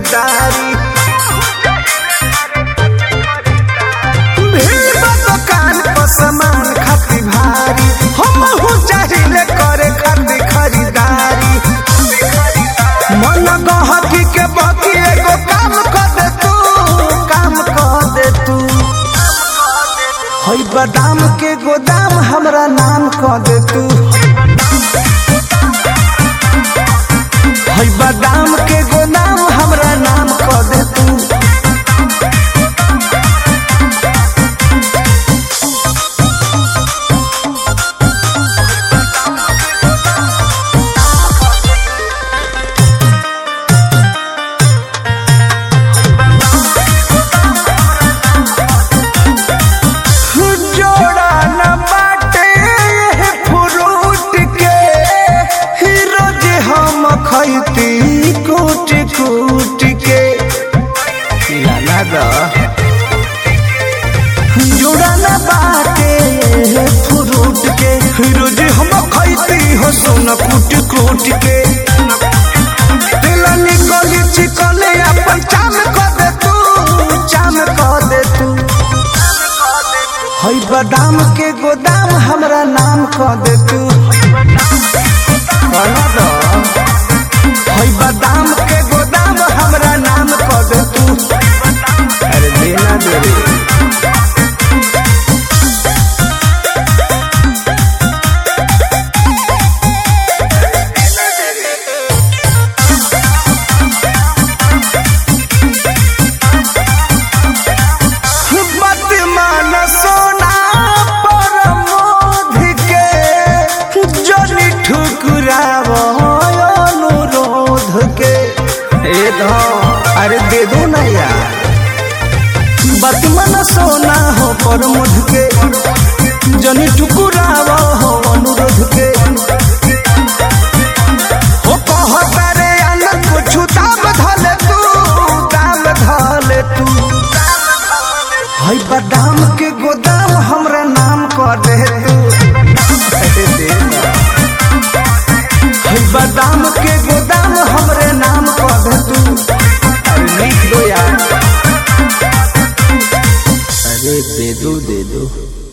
खरीदारी भीड़ बा दुकान पर सामान खाती भारी हमहू चाहिले करे खाती खरीदारी मन गहकी के बकी एगो काम कर दे तू काम कर दे तू हई बादाम के गोदाम हमरा नाम कर दे तू हई बादाम के गोदाम हमरा नाम कर दे तू जोड़ा न बाटे फ्रूट के हीरो जे हम खैती कूट कूट के लाला दा जोड़ा न बाटे फ्रूट के हीरो जे हम खैती हो सोना कूट कूट के दिल निकली चिकने अपन चाम कर दे तू चाम कर दे तू हई बादाम के गोदाम हमरा नाम कह दे तू कहना दो। हई बादाम के गोदाम हमरा नाम कह दे तू अरे देना दे रे मत मान सोना पर मोध के जनी ठुकराव अनुरोध के ए दो अरे दे दो ना यार मत मन सोना हो पर मोध के जनी ठुकराव हो अनुरोध के हो कहता रे आनंद कुछ दाम धले तू दाम धले तू हई बादाम के गोदाम हमरा नाम कर दे तू अरे दे ना। हई बादाम के गोदाम हमरे नाम कर दे तू अरे लिख दो यार अरे दे दो दे दो